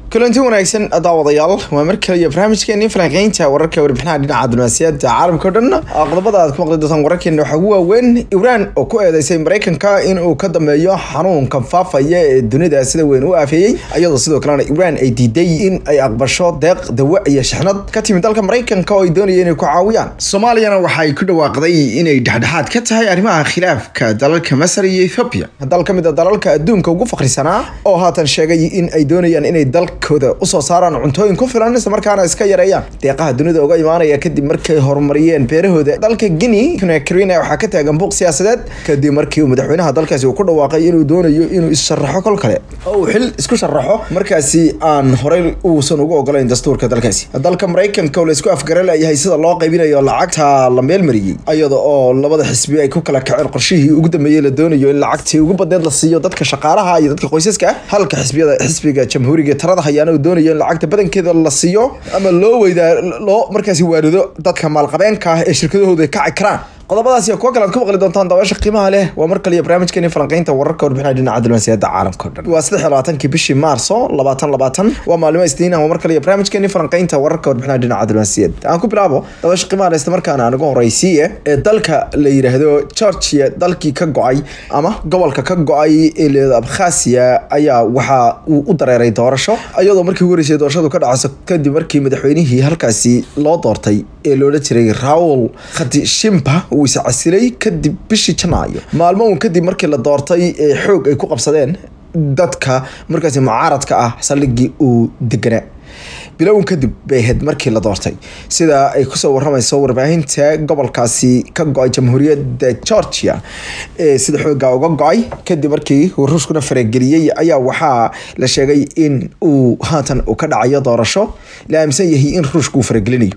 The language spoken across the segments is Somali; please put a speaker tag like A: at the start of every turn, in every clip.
A: kulanti wanaagsan daawadayaal waa mar kale iyo barnaamijkeeni falanqeynta wararka warbixinaha dhinaca diblomaasiyadda caalamka o dhan qodobada aad ku maqli doontaan wararkeena waxaa ugu waaweyn iiraan oo ku eedeysay mareykanka inuu ka dambeeyo xanuunkan faafaya ee dunida sida weyn u aafeeyey iyadoo sidoo kalena iiraan ay diiday in ay aqbasho deeq dawa iyo shixnad ka timid dalka mareykanka oo ay doonayeen inay ku caawiyaan soomaaliyana waxay ku dhawaaqday inay dhexdhexaad ka tahay arrimaha khilaafka dalalka masar iyo ethoobia dal ka mid a dalalka adduunka ugu fakrisanaa oo haatan sheegay in ay doonayaan inay dal kooda usoo saaraan cuntooyin ku filan isla markaana iska yareeyaan deeqaha dunida uga imaanaya kadib markay horumariyeen beerahooda dalka guinea conakry waxaa ka taagan buuq siyaasadeed kadib markii uu madaxweynaha dalkaasi uu ku dhawaaqay inuu doonayo inuu issharaxo kol kale oo uu xil isku sharaxo markaasi aan horey uusan ugu ogolayn dastuurka dalkaasi dalka mareykanka oo laisku afgaralayahay sida loo qaybinayo lacagta la meelmariyey iyada oo labada xisbi ay ku kala kaceen qorshihii ugu dambeeyey la doonayo in lacagtii ugu badeed la siiyo dadka shaqaalaha iyo dadka qoysaska ah halka xisbiyada xisbiga jamhuuriga talada hayaana uu doonayo in lacagta badankeeda la siiyo ama loo weydaa loo markaasi waarido dadka maalqabeenka ah ee shirkadahooda kaci karaan qodobadaas iyo kuwa kale aad ku maqli doontaan daawasha qiimaha leh waa mar kale iyo barnaamijkeeni falanqeynta wararka warbixinaha dhinaca diblomaasiyadda caalamka o dhan waa saddex iyo labaatankii bishii maarso labaatan labaatan waa maalimo isniin ah waa mar kale iyo barnaamijkeeni falanqeynta wararka warbixinaha dhinaca diblomaasiyadda aan ku bilaabo daawasha qiimaha leh isla markaana aan ugu horeysiiye ee dalka la yidhaahdo georgia dalkii ka go-ay ama gobolka ka go-ay ee leeda abkhasiya ayaa waxa uu u dareeray doorasho iyadoo markii ugu horeysay doorashadu ka dhacayso kadib markii madaxweynihii halkaasi loo doortay ee loola jiray raul khadishimba uu is casilay kadib bishii janaayo maalmo uun kadib markii la doortay ee xoog ay ku qabsadeen dadka markaasi mucaaradka ah saldhigii uu deganaa bilown kadib bay ahayd markii la doortay sida ay kusoo waramayso warbaahinta gobolkaasi ka go-ay jamhuuriyadda georgia ee sida xoogaa uga go-ay kadib markii ruushkuna farageliyey ayaa waxaa la sheegay in uu haatan ka dhacayo doorasho la aaminsan yahay in ruushka uu faragelinayo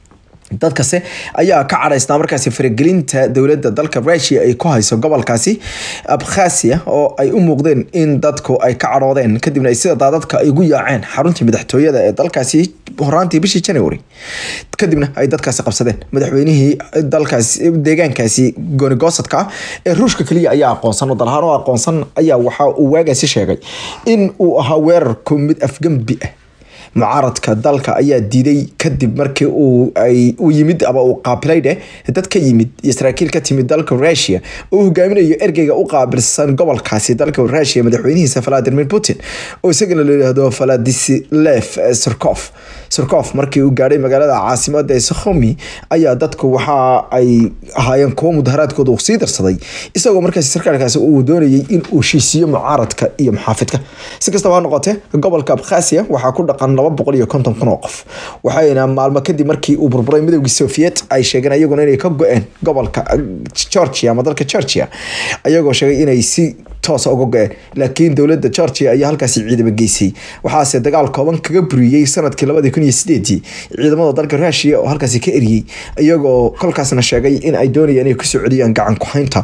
A: dadkase ayaa ka cadhaysnaa markaasi faragelinta dowladda dalka rusia ay ku hayso gobolkaasi abkhasia oo ay u muuqdeen in dadku ay ka cadhoodeen kadibna sida daadadka ay ugu yaaceen xaruntii madaxtooyada ee dalkaasi horaantii bishii january kadibna ay dadkaasi qabsadeen madaxweynihii dalkaasi deegaankaasi goonigosadka ah ee ruushka keliya ayaa aqoonsan oo dalahaan oo aqoonsan ayaa waxa uu waagaasi sheegay in uu ahaa weerarku mid afgembi ah mucaaradka dalka ayaa diiday kadib markii uu ay u yimid ama uu qaabilay dheh dad ka yimid iyo saraakiil ka timid dalka rusia oo hogaaminayo ergeyga u qaabilsan gobolkaasi dalka rusia madaxweynihiisa valadimir putin oo isagana la yidhaahdo valadislef surkof surkof markii uu gaadhay magaalada caasimada ee sokhomi ayaa dadku waxa ay ahaayeen kuwo mudaharaadkooda uu sii darsaday isagoo markaasi sarkaalkaasi uu doonayay in uu heshiisiyo mucaaradka iyo muxaafidka si kastaba ha noqotee gobolka abkhasia waxaa ku dhaqan laba boqol iyo konton kun oo qof waxayna maalmo kadib markii uu burburay midowgii soviet ay sheegeen ayaguna inay ka go-een gobolka georgia ama dalka georgia ayagoo sheegay inay si toosa uga go-een laakiin dowladda georgia ayaa halkaasi ciidamo geysay waxaase dagaal kooban kaga buriyey sanadkii labadii kun iyo sideedii ciidamada dalka rusia oo halkaasi ka eriyey iyagoo kolkaasna sheegay in ay doonayaan inay kusoo celiyaan gacan ku-haynta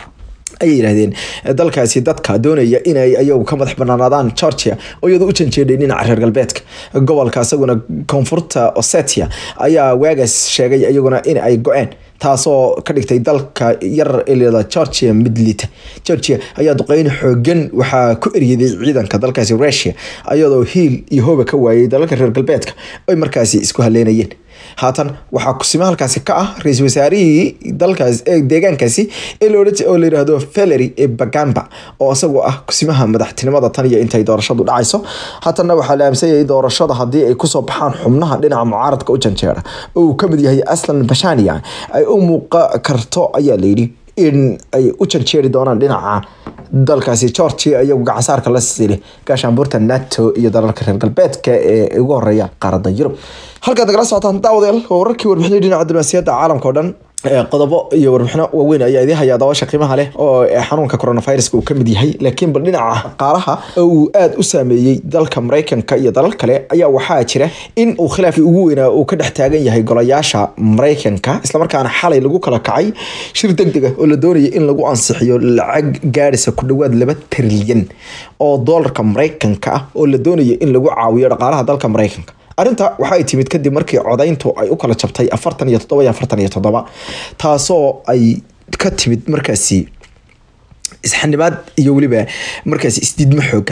A: ayay yidhahdeen dalkaasi dadka doonaya inay ayagu ka madax banaanaadaan georgia oo iyadoo u janjeedhay dhinaca reer galbeedka gobolka isaguna koonfurta osetia ayaa waagaas sheegay iyaguna in ay go-een taasoo ka dhigtay dalka yar ilada georgia mid liita georgia ayaa duqeyn xoogan waxaa ku eryaday ciidanka dalkaasi rusia iyadoo hiil iyo hooba ka waayay dalalka reer galbeedka ay markaasi isku haleynayeen haatan waxaa kusimo halkaasi ka ah ra-iisul wasaarihii dalkaas deegaankaasi oo la yidhaahdo valery e bagamba oo isagoo ah kusimaha madaxtinimada tan iyo intay doorashadu dhacayso haatanna waxaa la aamsanyayay doorashada haddii ay kusoo baxaan xubnaha dhinaca mucaaradka u janjeera oo uu kamid yahay aslan bashania ay u muuqa karto ayaa layidhi in ay u janjeeri doonaan dhinaca dalkaasi georgia iyagu gacansaarka la sile gaashaanbuurta nato iyo dalalka reer galbeedka ee ugu horeeya qaaradda yurub halkaad nagala socotaan daawadayaal waa wararkii warbixinay dhinaca diblomaasiyadda caalamka o dhan qodobo iyo warbixino waaweyn ayaa idin hayaa daawasha qiimaha leh oo xanuunka coronaviruska uu kamid yahay laakiin bal dhinaca qaaraha uu aada u saameeyey dalka mareykanka iyo dalal kale ayaa waxaa jira in uu khilaafkii ugu weynaa uu ka dhex taagan yahay golayaasha mareykanka islamarkaana xalay lagu kala kacay shir deg deg ah oo la doonaya in lagu ansixiyo lacag gaadhisa ku dhowaad laba trilyan oo doolarka mareykanka ah oo la doonaya in lagu caawiyo dhaqaalaha dalka mareykanka arrinta waxay timid kadib markii codayntu ay u kala jabtay afartan iyo toddoba iyo afartan iyo toddoba taasoo ay ka timid markaasi isxanimaad iyo weliba markaasi isdiidmo xoogan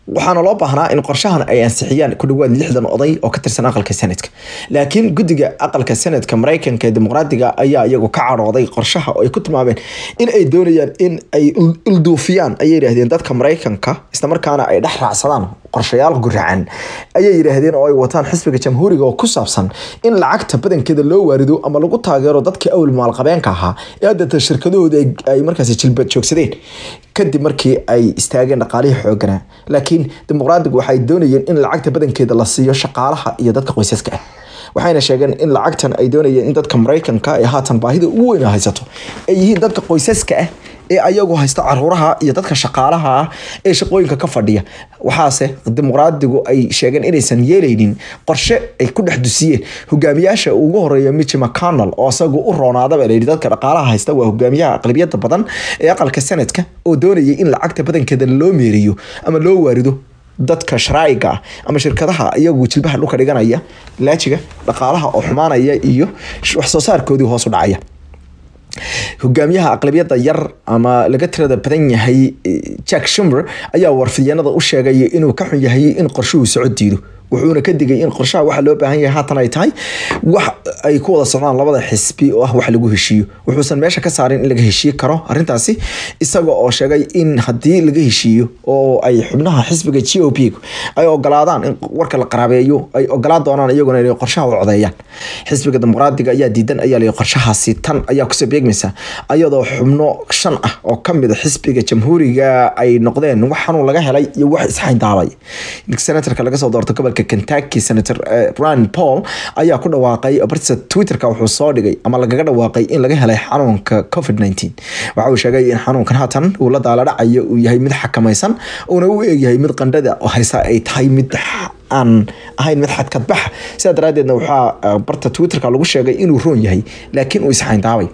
A: waxaana loo baahnaa in qorshahan ay ansixiyaan ku dhawaad lixdan oday oo ka tirsan aqalka senadka laakiin guddiga aqalka senadka mareykanka ee dimuqraadiga ayaa iyagu ka cadhooday qorshaha oo ay ku tilmaameen in ay doonayaan in ay ilduufiyaan ayay yidhaahdeen dadka mareykanka islamarkaana ay dhex raacsadaan qorshayaal guracan ayay yidhaahdeen oo ay wataan xisbiga jamhuuriga oo ku saabsan in lacagta badankeeda loo waarido ama lagu taageero dadkii awal maalqabeenka ahaa ee haddata shirkadahooda ay markaas jilba joogsadeen kadib markii ay istaageen dhaqaalihii xooganaa laakiin dimuqraadigu waxay doonayeen in lacagta badankeeda la siiyo shaqaalaha iyo dadka qoysaska ah waxayna sheegeen in lacagtan ay doonayeen in dadka mareykanka ee haatan baahida ugu weyn haysato ay yihiin dadka qoysaska ah ee ayagu haysta caruuraha iyo dadka shaqaalaha ah ee shaqooyinka ka fadhiya waxaase dimuqraadigu ay sheegeen inaysan yeelaynin qorshe ay ku dhex dusiyeen hogaamiyaasha ugu horeeya mitch mcconnell oo isagu u roonaadaba layidhi dadka dhaqaalaha haysta waa hogaamiyaha aqlabiyada badan ee aqalka sanadka oo doonayay in lacagta badankeeda loo meeriyo ama loo waarido dadka sharaa'iga ah ama shirkadaha iyagu jilbaha dhulka dhiganaya laajiga dhaqaalaha oo xumaanaya iyo wax soo saarkoodii hoos u dhacaya hogaamiyaha aqlabiyada yar ama laga tirada badan yahay jack shumber ayaa warfidyanada u sheegay inuu ka xun yahay in qorshuhu soco diido wuxuuna ka digay in qorshaha waxa loo baahan yahay haatan ay tahay wax ay ku wada socdaan labada xisbi oo ah wax lagu heshiiyo wuxuusan meesha ka saarin in laga heshiiye karo arintaasi isaga oo sheegay in haddii laga heshiiyo oo ay xubnaha xisbiga g o p ay ogolaadaan in warka la qaraabeeyo ay ogolaan doonaan iyaguna inay qorshaha u codeeyaan xisbiga dimuqraadiga ayaa diidan ayaa la qorshahaasi tan ayaa kusoo beegmaysa ayadoo xubno shan ah oo kamid a xisbiga jamhuuriga ay noqdeen wax xanuun laga helay iyo wax isxayndaabay senatorka laga soo doorto gobolka kentucky senator rand paul ayaa ku dhawaaqay bartiisa twitterka wuxuu soo dhigay ama lagaga dhawaaqay in laga helay xanuunka covid nineteen waxa uu sheegay in xanuunkan haatan uu la daala dhacayo uu yahay mid xakamaysan uuna u eegyahay mid qandhada haysa ay tahay mid aan ahayn mid xadkadbaxa sidaa daraadeedna waxaa barta twitterka lagu sheegay inuu roon yahay laakiin uu isxayndaabay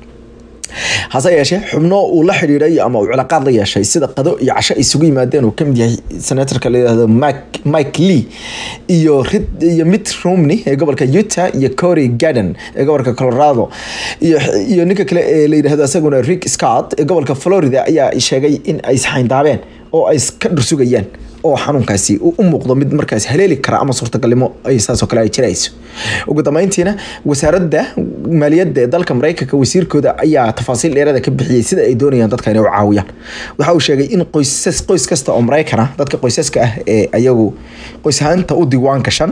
A: hase yeeshee xubno uu la xidhiiday ama uu cilaaqaad la yeeshay sida qado iyo casho isugu yimaadeen uu kamid yahay senatorka la yihahdo mike lee iyo iyo mitt romney ee gobolka utah iyo cory garden ee gobolka colorado iyo ninka kale ee la yidhahdo isaguna rick scott ee gobolka florida ayaa sheegay in ay isxayndaabeen oo ay ka dhursugayaan oo xanuunkaasi uu u muuqdo mid markaas haleeli kara ama suurtagalnimo ay saasoo kale ay jirayso ugu dambeyntiina wasaaradda maaliyadda ee dalka mareykanka wasiirkooda ayaa tafaasiil dheerada ka bixiyey sida ay doonayaan dadka inay u caawiyaan waxa uu sheegay in qoysas qoys kasta oo mareykan ah dadka qoysaska ah ee ayagu qoys ahaanta u diiwaan gashan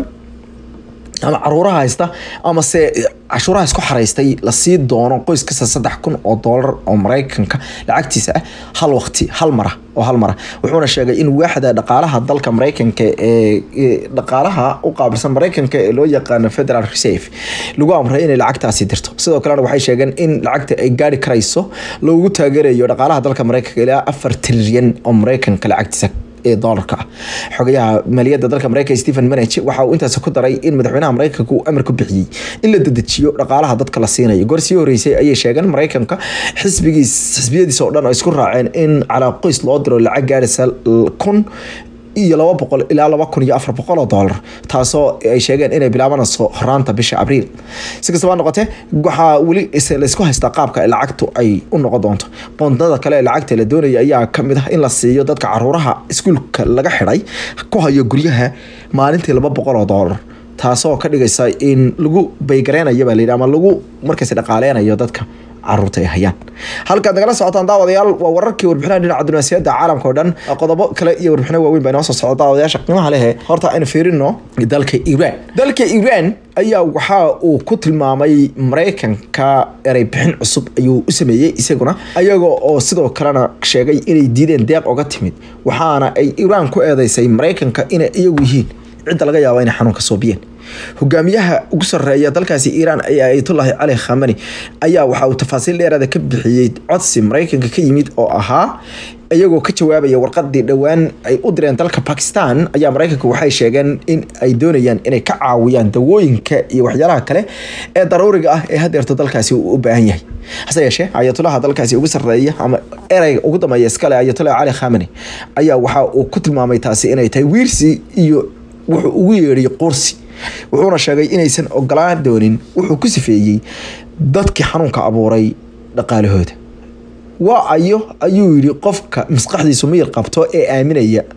A: ama caruuraha haysta ama se cashuuraha isku xaraystay lasii doono qoys kasta saddex kun oo doolar oo mareykanka lacagtiisa ah hal waqti hal mara oo hal mara wuxuuna sheegay in waaxda dhaqaalaha dalka mareykanka ee dhaqaalaha u qaabilsan mareykanka ee loo yaqaano federal reserve lagu amray inay lacagtaasi dirto sidoo kalena waxay sheegeen in lacagta ay gaari karayso loogu taageerayo dhaqaalaha dalka mareykanka ilaa afar trilyan oo mareykanka lacagtiisa ee doolarka ah xogayaha maaliyadda dalka mareykanka stephen manage waxa uu intaas ku daray in madaxweynaha mareykanka uu amar ku bixiyey in la dedejiyo dhaqaalaha dadka la siinayo goor sii horeysay ayay sheegeen mareykanka xisbigiis xisbiyadiisa oo dhan ay isku raaceen in calaa qoys loo diro lacag gaaraysa kun iyo laba boqol ilaa laba kun iyo afar boqol oo doolar taasoo ay sheegeen inay bilaabanayso horaanta bisha abriil si kastaba noqotee waxaa weli laysku haystaa qaabka lacagtu ay u noqon doonto bondada kale ee lacagta la doonaya ayaa kamid ah in la siiyo dadka caruuraha iskuulka laga xidhay ku hayo guryaha maalintii laba boqol oo doolar taasoo ka dhigaysa in lagu baygareynayo baa layidhi ama lagu markaas dhaqaaleynayo dadka caruurta ay hayaan halkaad nagala socotaan daawadayaal waa wararkii warbixinaha dhinaca dunaasiyada caalamka oo dhan qodobo kale iyo warbixino waaweyn baa inoo soo socda daawadayaasha qiimaha lehe horta aynu fiirino dalka iran dalka iran ayaa waxa uu ku tilmaamay mareykanka erey bixin cusub ayuu u sameeyey isaguna ayaga oo sidoo kalena sheegay inay diideen deeq oga timid waxaana ay iran ku eedeysay mareykanka inay iyagu yihiin cidda laga yaabo inay xanuunka soobiyeen hogaamiyaha ugu sareeya dalkaasi iiraan ayaa ayatullaahi cali khamani ayaa waxa uu tafaasiil dheeraada ka bixiyey codsi mareykanka ka yimid oo ahaa iyagoo ka jawaabaya warqadii dhowaan ay u direen dalka bakistan ayaa mareykanka waxay sheegeen in ay doonayaan inay ka caawiyaan dawooyinka iyo waxyaalaha kale ee daruuriga ah ee hadeerto dalkaasi uu u baahan yahay hase yeeshee ayatullaha dalkaasi ugu sareeya ama ereyga ugu dambeeya iskale ayatullahi cali khamani ayaa waxa uu ku tilmaamay taasi inay tahay wiirsi iyo wuxuu ugu yeedhay qursi wuxuuna sheegay inaysan ogolaan doonin wuxuu ku sifeeyey dadkii xanuunka abuuray dhaqaalahooda waa ayo ayuu yidhi qofka maskaxdiisu miyir qabto ee aaminaya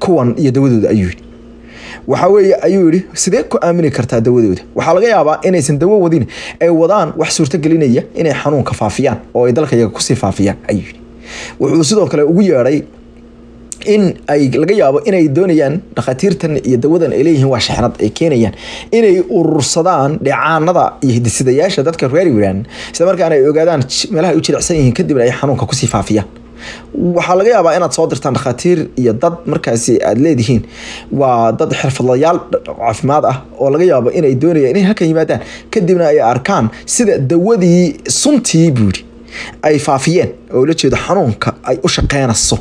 A: kuwan iyo dawadooda ayuu yidhi waxa weeye ayuu yidhi sidee ku aamini kartaa dawadooda waxaa laga yaabaa inaysan dawo wadin ay wadaan wax suurtogelinaya inay xanuunka faafiyaan oo ay dalka yaga kusii faafiyaan ayuu yidhi wuxuu sidoo kale ugu yeedhay in ay laga yaabo inay doonayaan dhakhaatiirtan iyo dawadan ay leeyihiin waa shexnad ay keenayaan inay urursadaan dheecaanada iyo hidisidayaasha dadka reer iran isla markaana ay ogaadaan meelaha ay u jilicsan yihiin kadibna ay xanuunka kusii faafiyaan waxaa laga yaabaa inaad soo dirtaan dhakhaatiir iyo dad markaasi aad leedihiin waa dad xirfadlayaal caafimaad ah oo laga yaabo inay doonayaan inay halkan yimaadaan kadibna ay arkaan sida dawadii suntii buuri ay faafiyeen oo la jeedo xanuunka ay u shaqeynayso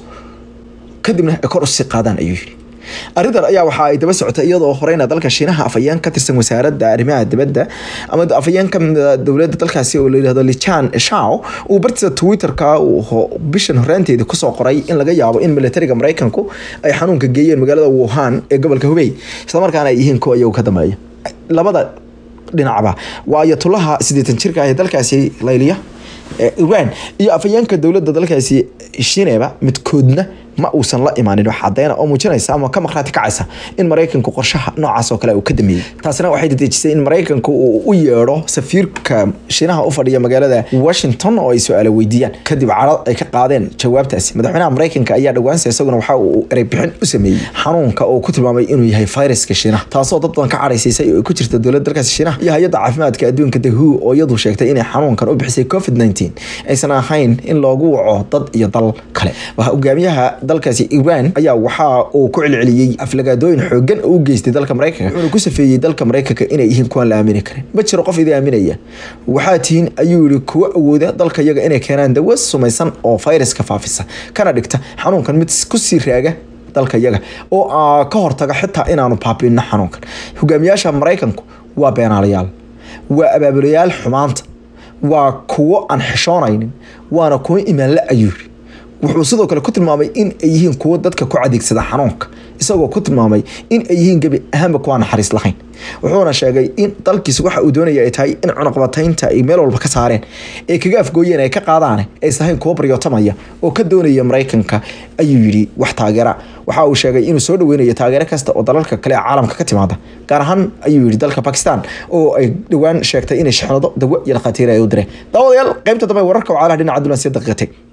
A: kadibna ay kor usii qaadaan ayuu yidhi arrintan ayaa waxa ay daba socotay iyadoo horeyna dalka shiinaha afayeen ka tirsan wasaaradda arrimaha dibadda ama afayeen ka mida dowladda dalkaasi oo la yidhahdo lichan shao uu bartiisa twitterka bishan horaanteedii kusoo qoray in laga yaabo in militariga maraykanku ay xanuunka geeyeen magaalada wuhan ee gobolka hubey islamarkaana ay yihiin kuwa iyagu ka dambeeya labada dhinacba waa ayatulaha siddeetan jirka ah ee dalkaasi layliya iran iyo afayeenka dowladda dalkaasi shineba midkoodna ma uusan la imaanin wax cadeyna oo muujinaysa ama ka maqhraati kacaysa in maraykanku qorshaha noocaas oo kale uu ka dameeyey taasina waxay dadejisay in maraykanku uu u yeedho safiirka shiinaha u fadhiya magaalada washington oo ay su-aalo weydiiyaan kadib carad ay ka qaadeen jawaabtaasi madaxweynaha maraykanka ayaa dhawaansa isaguna waxa uu ereybixin u sameeyey xanuunka oo ku tilmaamay inuu yahay fayraska shiinaha taasoo dad badan ka cadhaysiisay oo ay ku jirta dowladda dalkaasi shiinaha iyo hay-adda caafimaadka adduunka the who oo iyadu sheegtay inay xanuunkan u bixisay covid 19 aysan ahayn in loogu waco dad iyo dal kale hogaamiyaha dalkaasi iran ayaa waxa uu ku celceliyey aflagaadooyin xoogan oo u geystay dalka maraykanka wuxuuna ku safeeyey dalka maraykanka inay yihiin kuwaan la aamini karin ma jiro qof idin aaminaya waxaa tihiin ayuu yihi kuwa awooda dalka yaga inay keenaan dawo sumaysan oo fayraska faafisa kana dhigta xanuunkan mid kusii raaga dalka yaga oo ka hortaga xitaa inaanu baabino xanuunkan hogaamiyaasha maraykanku waa beenaalayaal waa abaabulayaal xumaanta waa kuwo aan xishoonaynin waana kuwo imaanla ayuu yiri wuxuu sidoo kale ku tilmaamay in ay yihiin kuwo dadka ku adeegsada xanuunka isagoo ku tilmaamay in ay yihiin gebi ahaanba kuwaa naxariis lahayn wuxuuna sheegay in dalkiis waxa uu doonaya ay tahay in cunaqbataynta ay meel walba ka saareen ee kaga afgooyeen ay ka qaadaan aysan ahayn kuwo baryootamaya oo ka doonaya maraykanka ayuu yidhi wax taageera waxa uu sheegay inuu soo dhaweynayo taageero kasta oo dalalka kale ee caalamka ka timaada gaar ahaan ayuu yidhi dalka bakistan oo ay dhowaan sheegtay inay shixnado dawo iyo dhakhaatiir ay u direen daawadayaal qaybta dambe wararka wacalaha dhinaca dulansiya daqiiqatay